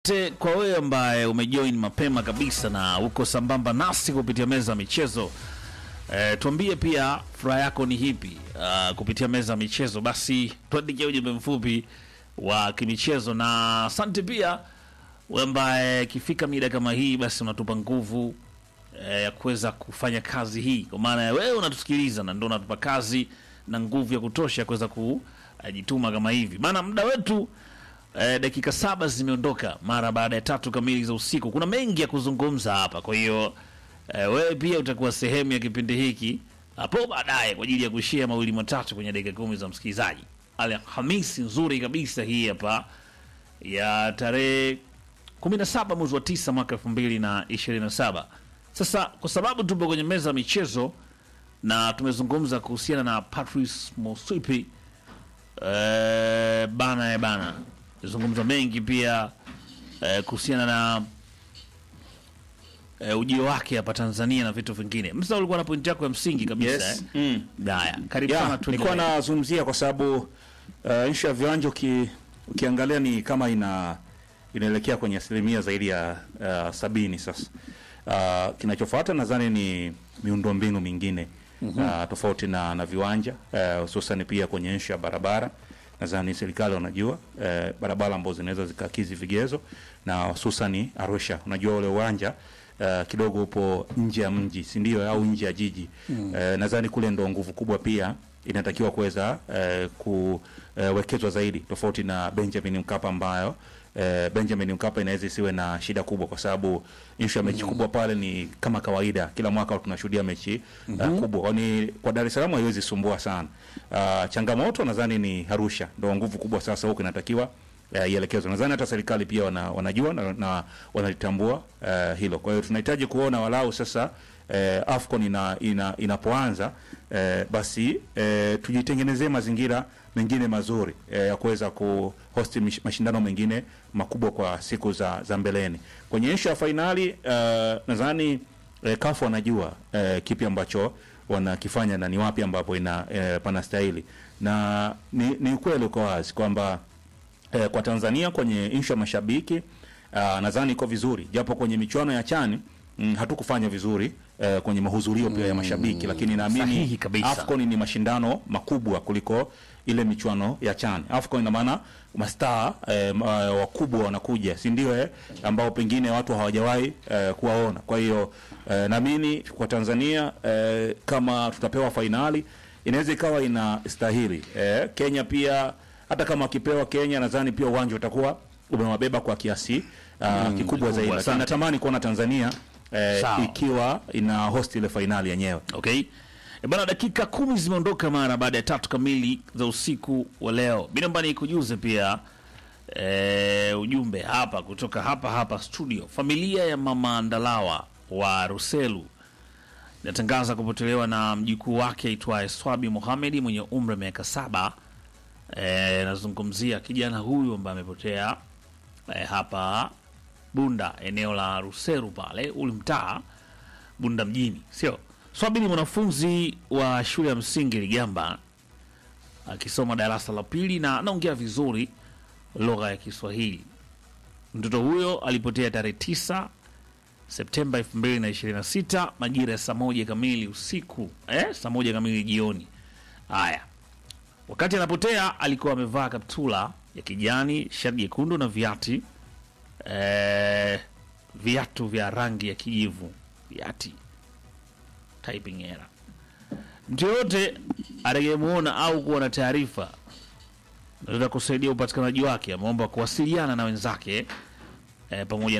Te, kwa wewe ambaye umejoin mapema kabisa na uko sambamba nasi kupitia meza ya michezo e, tuambie pia furaha yako ni hipi uh, kupitia meza ya michezo. Basi tuandikie ujumbe mfupi wa kimichezo, na asante pia wewe ambaye ikifika mida kama hii, basi unatupa nguvu eh, ya kuweza kufanya kazi hii, kwa maana ya wewe unatusikiliza na ndio unatupa kazi na nguvu ya kutosha kuweza kujituma kama hivi bana. Muda wetu eh, dakika saba zimeondoka mara baada ya tatu kamili za usiku. Kuna mengi ya kuzungumza hapa, kwa hiyo eh, wewe pia utakuwa sehemu ya kipindi hiki hapo baadaye kwa ajili ya kushia mawili matatu kwenye dakika kumi za msikilizaji. Alhamisi nzuri kabisa hii hapa ya tarehe 17 mwezi wa 9 mwaka 2027. Sasa kwa sababu tupo kwenye meza ya michezo na tumezungumza kuhusiana na Patrice Motsepe eh, bana e bana, zungumza mengi pia eh, kuhusiana na eh, ujio wake hapa Tanzania na vitu vingine. Msa, ulikuwa na pointi yako ya msingi kabisa Yes. eh? Mm. Haya, karibu Yeah, sana nilikuwa tuendelee. nazungumzia kwa sababu uh, nchi ya viwanja uki, ukiangalia ni kama ina inaelekea kwenye asilimia zaidi ya uh, sabini sasa. Uh, kinachofuata nadhani ni miundombinu mingine uh, tofauti na, na viwanja uh, hususan pia kwenye nchi ya barabara nadhani serikali wanajua eh, barabara ambazo zinaweza zikakizi vigezo na hususani Arusha, unajua ule uwanja eh, kidogo upo nje ya mji, si ndio? Au nje ya jiji eh, nadhani kule ndo nguvu kubwa pia inatakiwa kuweza eh, kuwekezwa zaidi, tofauti na Benjamin Mkapa ambayo eh, Benjamin Mkapa inaweza isiwe na shida kubwa, kwa sababu issue ya mechi kubwa pale ni kama kawaida, kila mwaka tunashuhudia mechi uh, kubwa. Kwani kwa Dar es Salaam haiwezi sumbua sana. Uh, changamoto nadhani ni Arusha, ndo nguvu kubwa sasa huko inatakiwa uh, ielekezwe. Nadhani hata serikali pia wana, wanajua na, na wanalitambua uh, hilo. Kwa hiyo tunahitaji kuona walau sasa eh, AFCON ina, ina, inapoanza eh, basi eh, tujitengenezee mazingira mengine mazuri eh, ya kuweza kuhosti mish- mashindano mengine makubwa kwa siku za, za mbeleni. Kwenye ishu ya fainali eh, nadhani eh, kafu wanajua eh, kipi ambacho wanakifanya na ni wapi ambapo ina eh, panastahili na ni, ni ukweli uko wazi kwamba eh, kwa Tanzania kwenye inshu ya mashabiki uh, nadhani iko vizuri, japo kwenye michuano ya chani mm, hatukufanya vizuri eh, kwenye mahudhurio pia ya mashabiki, lakini sahihi naamini kabisa. AFCON ni mashindano makubwa kuliko ile michuano ya chani. AFCON ina maana mastaa eh, ma- wakubwa wanakuja, si ndio? Eh, ambao pengine watu hawajawahi eh, kuwaona. Kwa hiyo eh, naamini kwa Tanzania eh, kama tutapewa fainali inaweza ikawa inastahili. Eh, Kenya pia hata kama wakipewa Kenya, nadhani pia uwanja utakuwa umewabeba kwa kiasi uh, kikubwa zaidi, lakini asante. natamani kuona Tanzania eh, Sawa. ikiwa ina host ile fainali yenyewe. Okay. E bana, dakika kumi zimeondoka mara baada ya tatu kamili za usiku wa leo. Binamba nikujuze pia e, ujumbe hapa kutoka hapa hapa studio. Familia ya mama Ndalawa wa Ruselu inatangaza kupotelewa na mjukuu wake aitwaye Swabi Mohamedi mwenye umri wa miaka saba. E, nazungumzia kijana huyu ambaye amepotea e, hapa Bunda, eneo la Ruseru pale ule mtaa Bunda mjini, sio? Swabi ni mwanafunzi wa shule ya msingi Ligamba akisoma darasa la pili na anaongea vizuri lugha ya Kiswahili. Mtoto huyo alipotea tarehe 9 Septemba 2026 majira ya saa moja kamili usiku eh, saa moja kamili jioni. Haya, wakati anapotea alikuwa amevaa kaptula ya kijani, shati jekundu na viati eh, viatu vya rangi ya kijivu, viati typing error. Mtu yoyote atakayemwona au kuwa na taarifa nataka kusaidia upatikanaji wake, ameomba kuwasiliana na wenzake eh, pamoja